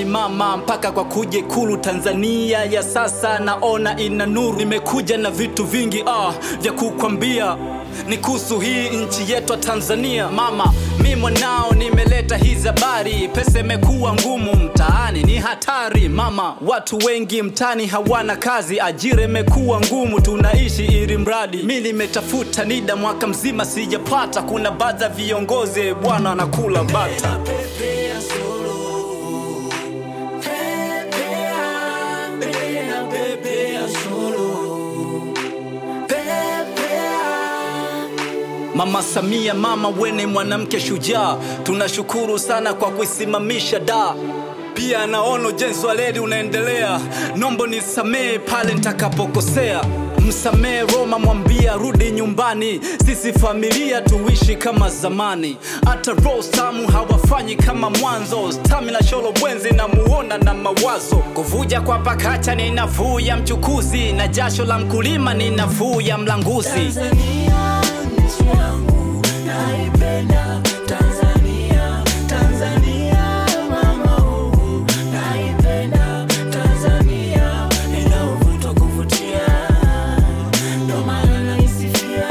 zamani mama, mpaka kwa kuja Ikulu Tanzania ya sasa naona ina nuru. Nimekuja na vitu vingi ah, vya kukwambia ni kuhusu hii nchi yetu ya Tanzania mama. Mi mwanao nimeleta hizi habari, pesa imekuwa ngumu mtaani, ni hatari mama. Watu wengi mtaani hawana kazi, ajira imekuwa ngumu, tunaishi ili mradi. Mi nimetafuta NIDA mwaka mzima sijapata, kuna baadhi ya viongozi bwana anakula bata. Pepea solo. Pepea, pepea, pepea solo. Pepea. Mama Samia, mama wene mwanamke shujaa, tunashukuru sana kwa kuisimamisha da pia naona ujenzi wa reli unaendelea, nombo nisamee pale nitakapokosea. Msamee Roma, mwambia rudi nyumbani, sisi familia tuishi kama zamani. Hata Rostamu hawafanyi kama mwanzo, stamina sholo bwenzi na muona na mawazo. Kuvuja kwa pakacha ni nafuu ya mchukuzi, na jasho la mkulima ni nafuu ya mlanguzi. Tanzania nchi yangu naipenda Tanzania Tanzania mama wangu naipenda Tanzania ina uvuto kuvutia ndo maana naisifia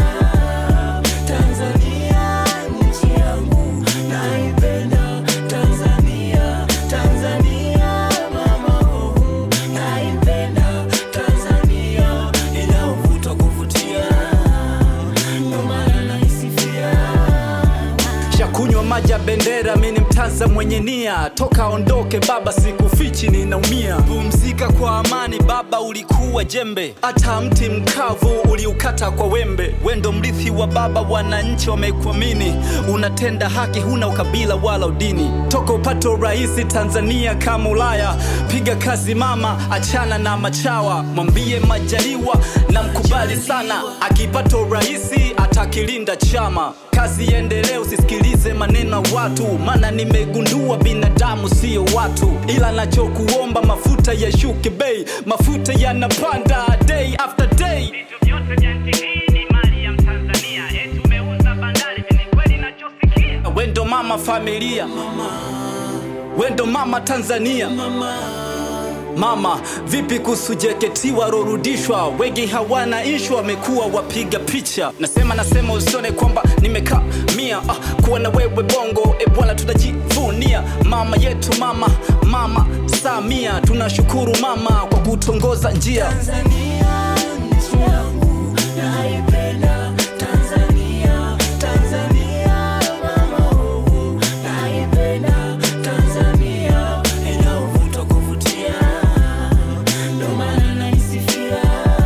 Tanzania nchi yangu naipenda Tanzania Tanzania mama wangu naipenda Tanzania ina uvuto kuvutia ndo maana naisifia shakunywa maji ya bendera, mi ni mtanza mwenye nia, toka ondoke baba, sikufichi ninaumia. Pumzika kwa amani baba, ulikuwa jembe, hata mti mkavu uliukata kwa wembe. Wendo mrithi wa baba, wananchi wamekuamini, unatenda haki, huna ukabila wala udini. Toka upate urahisi Tanzania kama Ulaya, piga kazi mama, achana na machawa, mwambie Majaliwa na mkubali sana, akipata urahisi atakilinda chama kazi iendelee, usisikilize maneno ya watu, maana nimegundua binadamu sio watu. Ila nachokuomba mafuta yashuke bei, mafuta yanapanda day after day. Vitu vyote vya nchi hii ni mali ya Mtanzania. Eti umeuza bandari, ni kweli nachosikia? Wendo mama familia, wendo mama Tanzania. Mama, vipi kuhusu JKT warorudishwa? Wengi hawana ishu, wamekuwa wapiga picha. Nasema nasema usione kwamba nimekaa mia ah, kuwa na wewe bongo e bwana, tutajivunia mama yetu, mama mama Samia. Tunashukuru mama kwa kutongoza njia. Tanzania nchi yangu naipenda Tanzania Tanzania mama wangu naipenda Tanzania ina uvuto kuvutia ndo maana naisifia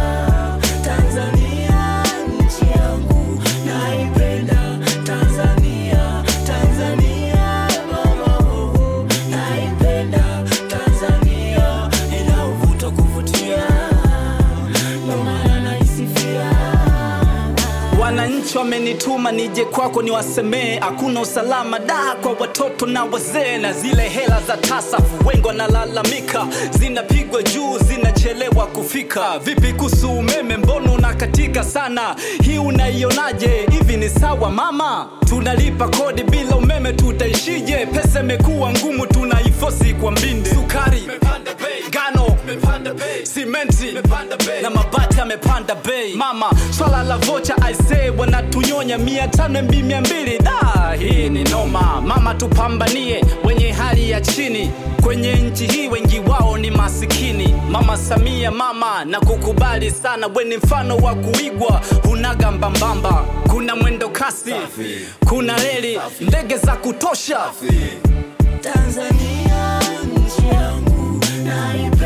Tanzania nchi yangu naipenda Tanzania Tanzania mama wangu naipenda Tanzania ina uvuto kuvutia ndo maana naisifia Wananchi wamenituma nije kwako niwasemee, hakuna usalama da kwa watoto na wazee, na zile hela za tasafu wengi wanalalamika, zinapigwa juu, zinachelewa kufika. Vipi kuhusu umeme, mbona unakatika sana? Hii unaionaje? Hivi ni sawa mama? Tunalipa kodi bila umeme, tutaishije? Pesa imekuwa ngumu, tunaifosi kwa mbinde. Sukari ngano simenti na mabati yamepanda bei mama swala la vocha aisee wanatunyonya mia tano mb mia mbili da hii ni noma mama tupambanie wenye hali ya chini kwenye nchi hii wengi wao ni masikini mama samia mama na kukubali sana weni mfano wa kuigwa hunaga mbambamba kuna mwendo kasi kuna reli ndege za kutosha Tanzania nchi yangu naipenda